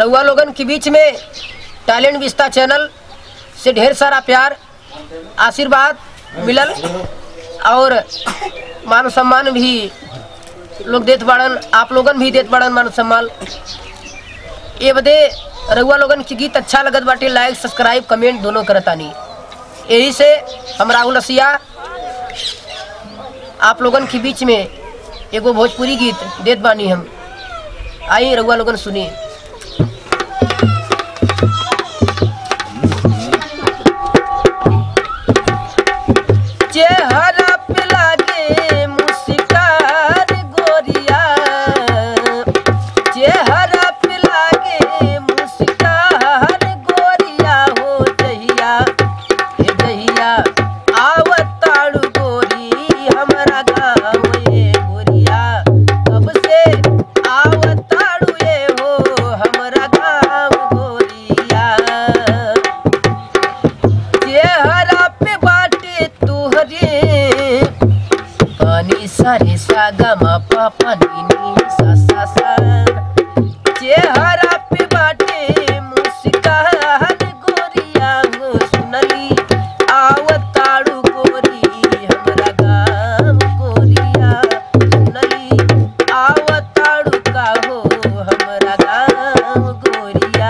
रउआ लोगन के बीच में टैलेंट विस्ता चैनल से ढेर सारा प्यार आशीर्वाद मिलल और मान सम्मान भी लोग देत बाड़न आप लोगन भी देत बाड़न मान सम्मान ये बदे रउआ लोगन के गीत अच्छा लगत बाटे लाइक सब्सक्राइब कमेंट दोनों करतानी यही से हम राहुल रसिया आप लोगन के बीच में एगो भोजपुरी गीत देत बानी हम आई रउआ लोगन सुनी चेहरा पे लागे मुस्कान गोरिया चेहरा पे लागे मुस्कान गोरिया हो जहिया हे जहिया आवताड़ू गोरी हमरा गाँव ये गोरिया कब से आवताड़ू ये हो हमरा गाँव गोरिया चेहरा पे बाटे तुहरे पानी सारे सा गा मा पा पा नी नी सा सा सा चेहरा पे बाटे मुस्कान गोरिया हो सुनली आवताड़ू गोरी हमरा गाम गोरिया सुनली आवताड़ू का हो हमरा गाम गोरिया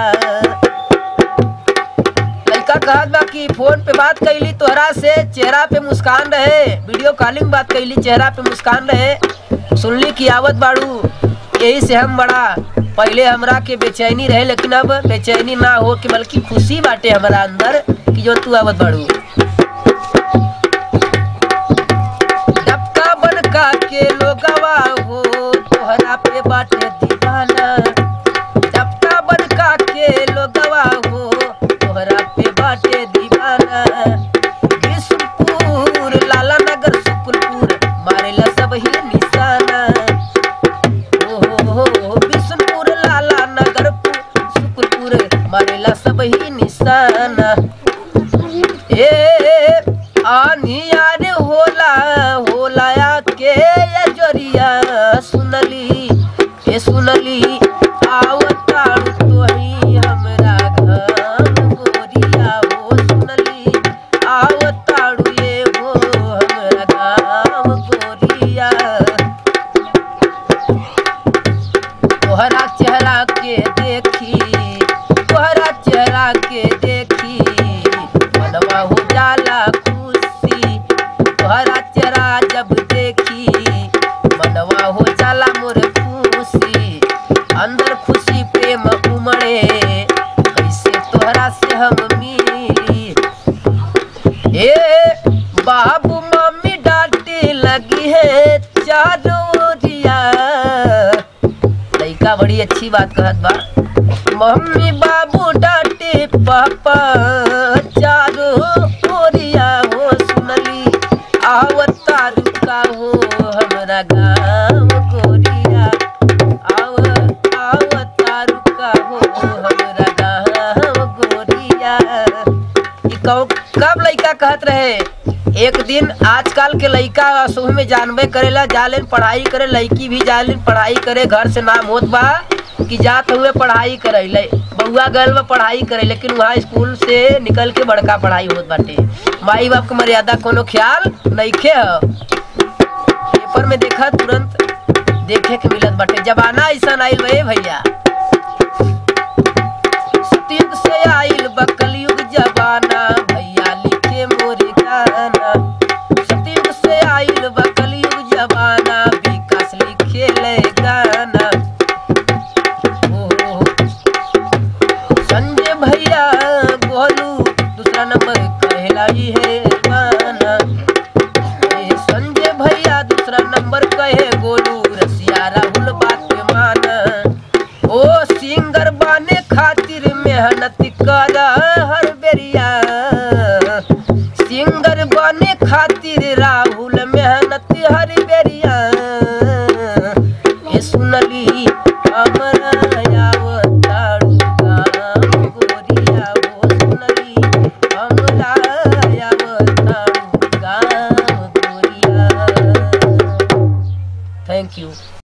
लड़का कहत बा कि फोन पे बात कैली तोहरा से चेहरा पे मुस्कान रहे वीडियो कॉलिंग बात कैली चेहरा पे मुस्कान रहे सुनली कि आवत बाड़ू यही से हम बड़ा पहले हमरा के बेचैनी रहे लेकिन अब बेचैनी ना हो कि बल्कि खुशी बाटे हमारा अंदर कि जो तू आवत बाड़ू डबका बनका के लोगवा हो तोहरा पे बाटे दीवाना डबका बनका के लोगवा हो तोहरा पे बाटे दीवाना बिशुनपुर लाला नगर सुकुलपुर मारेला सब ही निशाना ओ हो हो बिशुनपुर लाला नगर पु- सुकुलपुर मारेला सब ही निशाना ए आनिया रे होला होला के ये जोरिया सुनली ए सुनली आवताड़ू तोही हमरा घम गोरिया हो सुनली आवताड़ू ये हो हमरा घम गोरिया तोहरा चेहरा के देखी तोहरा चेहरा के देखी मनवा हो जाला खुशी तोहरा चेहरा जब देखी मनवा हो जाला मोर खुशी अंदर खुशी प्रेम उमड़े कैसे तोहरा से हम मिली ए बाबू मम्मी डांटे लगी है चारों ओरिया लड़का बड़ी अच्छी बात कहत बा मम्मी बाबू डांटे पापा चारो ओरिया हो सुनली आवता रुका हो हमरा गाँव गोरिया आव आवता रुका हो हमरा गाँव गोरिया ई कौ- कब लइका कहत रहे एक दिन आजकल के लइका सुबह में जानबे करेला जालेन पढ़ाई करे लड़की भी जालेन पढ़ाई करे घर से नाम होत बा कि जात हुए पढ़ाई करे ले बउआ गल बा पढ़ाई करे लेकिन वहाँ स्कूल से निकल के बड़का पढ़ाई होत बाटे माई बाप के मर्यादा कोनो ख्याल नइखे ह पेपर में देखा तुरंत देखे के मिलत बाटे जमाना ऐसा आइल बे भैया सतयुग से आइल बा कलयुग जमाना भैया लिखे मोर गाना सतयुग से आइल बा कलयुग जमाना विकास लिखे ले गाना ओ संजय भैया गोलू दूसरा नंबर कहला ही है गाना ए संजय भैया दूसरा नंबर कहे गोलू रसिया राहुल बात पे माना ओ सिंगर बाने खातिर मेहनत कर हर बेरिया सिंगर बने खातिर राहुल मेहनत हर बेरिया ए सुनली हमरा आवताड़ू गाम गोरिया हो सुनली हमरा आवताड़ू गाम गोरिया थैंक यू